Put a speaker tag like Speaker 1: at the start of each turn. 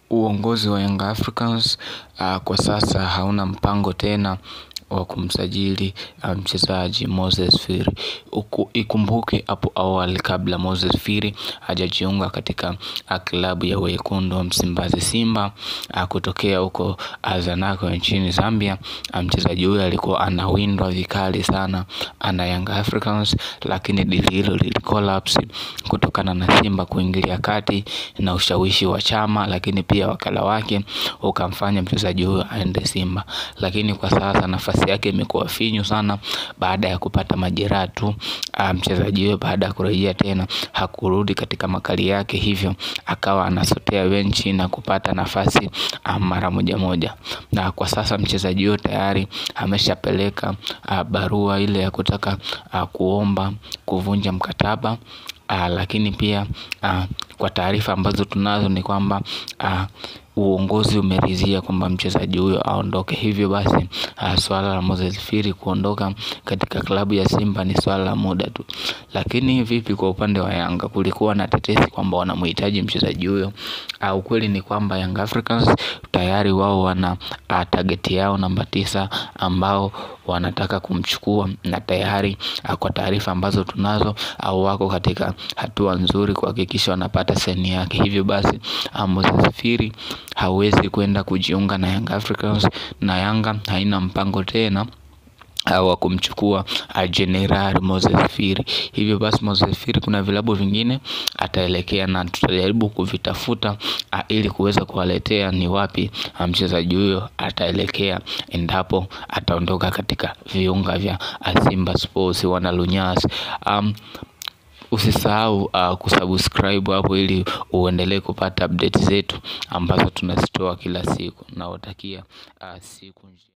Speaker 1: Uongozi wa Young Africans kwa sasa hauna mpango tena wa kumsajili mchezaji Moses Firi. Ikumbuke hapo awali kabla Moses Firi hajajiunga katika klabu ya wekundu wa Msimbazi Simba kutokea huko Zanaco nchini Zambia. Mchezaji huyo alikuwa anawindwa vikali sana na Young Africans, lakini dili hilo lilicollapse kutokana na Simba kuingilia kati na ushawishi wa chama, lakini pia wakala wake ukamfanya mchezaji huyo aende Simba. Lakini kwa sasa nafasi yake imekuwa finyu sana baada ya kupata majeraha tu. Mchezaji huyo baada ya kurejea tena hakurudi katika makali yake, hivyo akawa anasotea benchi na kupata nafasi mara moja moja. Na kwa sasa mchezaji huyo tayari ameshapeleka barua ile ya kutaka kuomba kuvunja mkataba. Lakini pia kwa taarifa ambazo tunazo ni kwamba uongozi umeridhia kwamba mchezaji huyo aondoke, hivyo basi swala la Moses Firi kuondoka katika klabu ya Simba ni swala la muda tu. Lakini vipi kwa upande wa Yanga? Kulikuwa na tetesi kwamba wanamhitaji mchezaji huyo. Ukweli ni kwamba Young Africans tayari wao wana target yao namba tisa ambao wanataka kumchukua, na tayari kwa taarifa ambazo tunazo wako katika hatua nzuri kuhakikisha wanapata saini yake. Hivyo basi Moses Firi hawezi kwenda kujiunga na Young Africans na Yanga haina mpango tena wa kumchukua Jenerali Moses Firi. Hivyo basi Moses Firi kuna vilabu vingine ataelekea na tutajaribu kuvitafuta ili kuweza kuwaletea ni wapi mchezaji huyo ataelekea endapo ataondoka katika viunga vya Simba Sports wana lunyasi. Usisahau kusubscribe hapo ili uendelee kupata update zetu ambazo tunazitoa kila siku. Nawatakia siku njema.